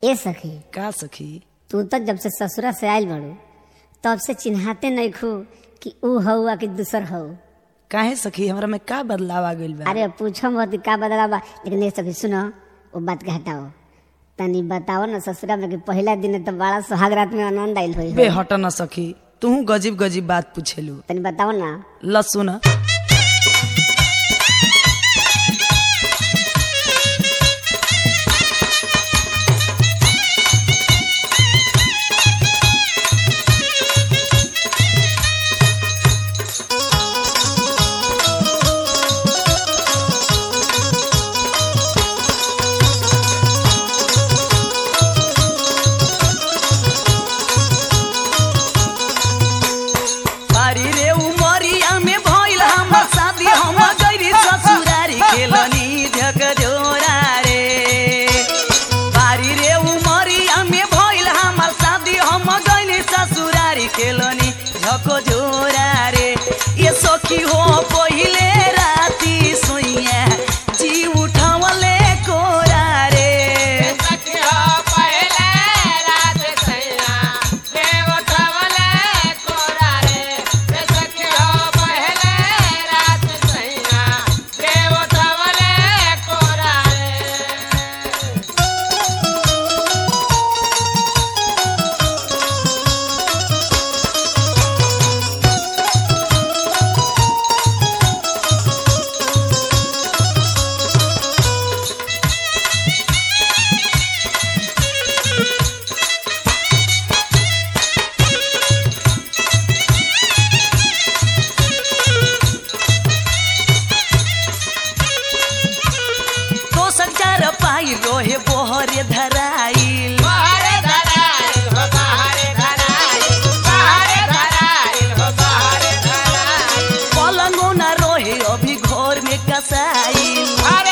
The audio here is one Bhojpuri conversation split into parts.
ए सखी का सखी तू तो जब से ससुरा से आयल बड़ू तब से चिन्हाते नहीं खू कि ऊ हऊ कि दूसर हऊ काहे सखी हमरा में का बदलाव आ गइल बा अरे पूछो मत का बदला बा लेकिन ये सखी सुनो वो बात के हटाओ तनी बताओ ना ससुरा में कि पहला दिन तो बड़ा सुहाग रात में आनंद आयल होई बे हट न सखी तू गजीब गजीब बात पूछेलू तनी बताओ ना ल सुन बारी रे उमरिया में भइल हमर शादी हम गइरी ससुरारी खेलनी झक जोरा रे बारी रे उमरिया में भइल हमर शादी हम गइली ससुरारी खेलनी झक जोरा रे ये सखी हो पहिले राती सोइया जी उठावले कोरा रे तो संचार पाई रोहे बोहरे धराइल पलंगो न रोहे अभी घर में कसाइल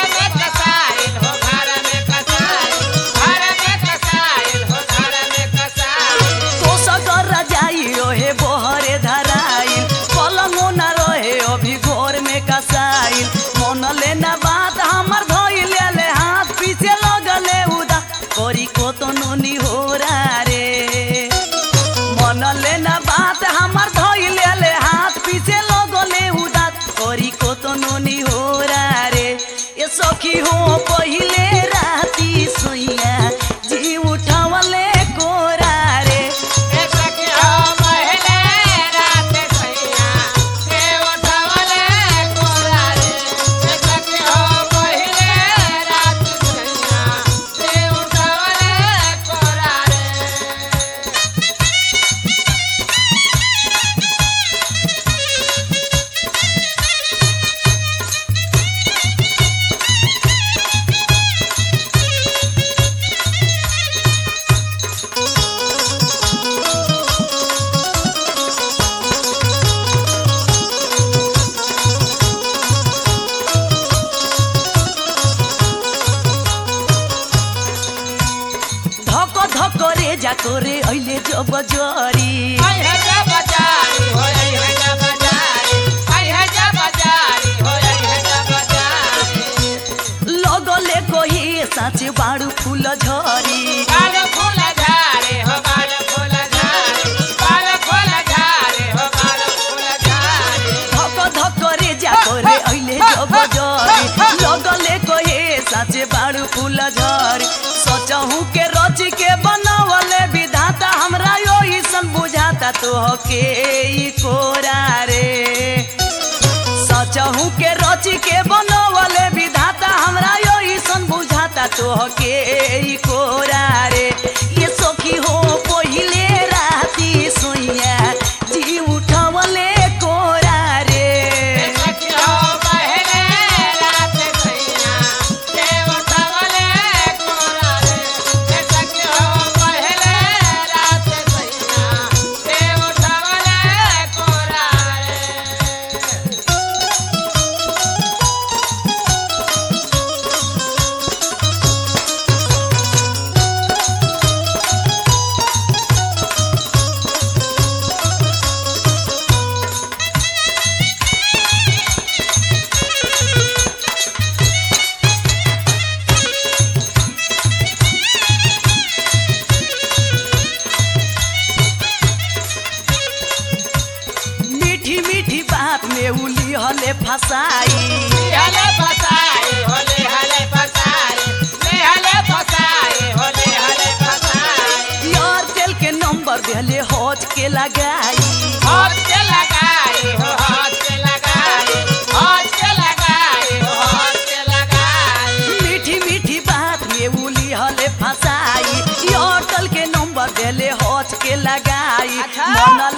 तो सगर जाई रोहे बोहरे धराइल पलंगो न रोहे अभी घर में कसाइल मन लेना बात हमर धोइल ले हाथ पीछे लगले उदा करी को तो नोनी हो रे मन लेना बात हमर धोइल ले हाथ पीछे लगले उदा करी को तो नोनी हो रे ये सखी हो पहिले राती सोइया जी उठावले कोरा रे धक धक रे जा करे अहिले जब जरी लगले कोही साँचे बाडु फुल झरी धक धक रे जा करे अहिले जब जरी लगले कोही साँचे बाडु फुल झरी सचहु के रच के बनावले विधाता हमरा यो सन बुझाता तो के ई कोरा रे सचहु के रच के बनवले विधाता हमरा यो सन बुझाता तो के ई कोरा रे ये सखी हो पहिले राती सोइया जी उठवले कोरा रे Thank लगाई हाथ के लगाई हो हाथ के लगाई हाथ के लगाई हो हाथ के लगाई मीठी मीठी बात में उली हले फसाई ये होटल के नंबर देले हौच के लगाई अच्छा। मन